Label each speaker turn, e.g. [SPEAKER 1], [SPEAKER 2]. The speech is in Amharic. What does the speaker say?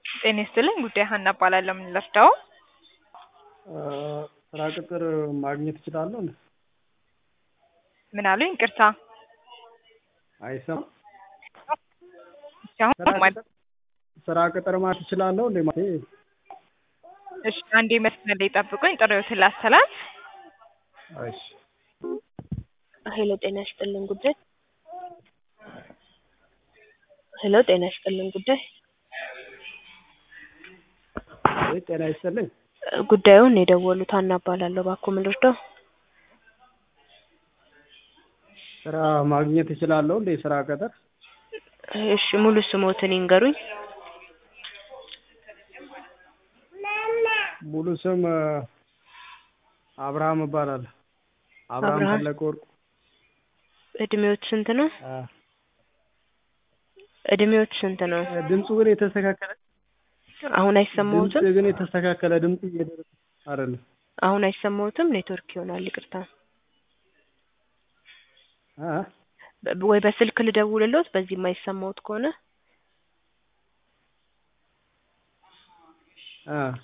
[SPEAKER 1] ጤና ይስጥልኝ ጉዳይ ሀና እባላለሁ። ምን ልርዳው?
[SPEAKER 2] ስራ ቅጥር ማግኘት እችላለሁ እንዴ?
[SPEAKER 1] ምን አሉኝ? ይቅርታ
[SPEAKER 2] አይሰማም።
[SPEAKER 1] አሁን
[SPEAKER 2] ስራ
[SPEAKER 1] ማለት
[SPEAKER 2] ቅጥር ስራ ቅጥር ማለት እችላለሁ እንዴ? ማለቴ
[SPEAKER 1] እሺ፣ አንዴ መስመር ላይ ጠብቁኝ። ጥሪዎትን ላስተላልፍ።
[SPEAKER 2] እሺ
[SPEAKER 3] ሄሎ ጤና ይስጥልን ጉዳይ ሄሎ ጤና ይስጥልን ጉዳይ
[SPEAKER 2] ወይ ጤና ይስጥልኝ።
[SPEAKER 3] ጉዳዩን የደወሉት ሀና እባላለሁ። እባክዎ ምን ልርዳው?
[SPEAKER 2] ስራ ማግኘት እችላለሁ እንዴ? ስራ ቅጥር
[SPEAKER 3] እሺ ሙሉ ስሞትን ይንገሩኝ።
[SPEAKER 2] ሙሉ ስም አብርሃም እባላለሁ። አብርሃም
[SPEAKER 3] አብርሃም።
[SPEAKER 2] ፈለቀ ወርቁ።
[SPEAKER 3] እድሜዎት ስንት ነው?
[SPEAKER 2] አ፣
[SPEAKER 3] እድሜዎት ስንት ነው?
[SPEAKER 2] ድምፁ ግን የተስተካከለ
[SPEAKER 3] አሁን
[SPEAKER 2] ድምፅ
[SPEAKER 3] አይሰማዎትም?
[SPEAKER 2] ግን የተስተካከለ ድምፅ እየደረሰ አይደለም።
[SPEAKER 3] አሁን አይሰማዎትም? ኔትወርክ ይሆናል። ይቅርታ
[SPEAKER 2] አ
[SPEAKER 3] በ- ወይ በስልክ ልደውልልዎት በዚህ የማይሰማዎት ከሆነ
[SPEAKER 2] አ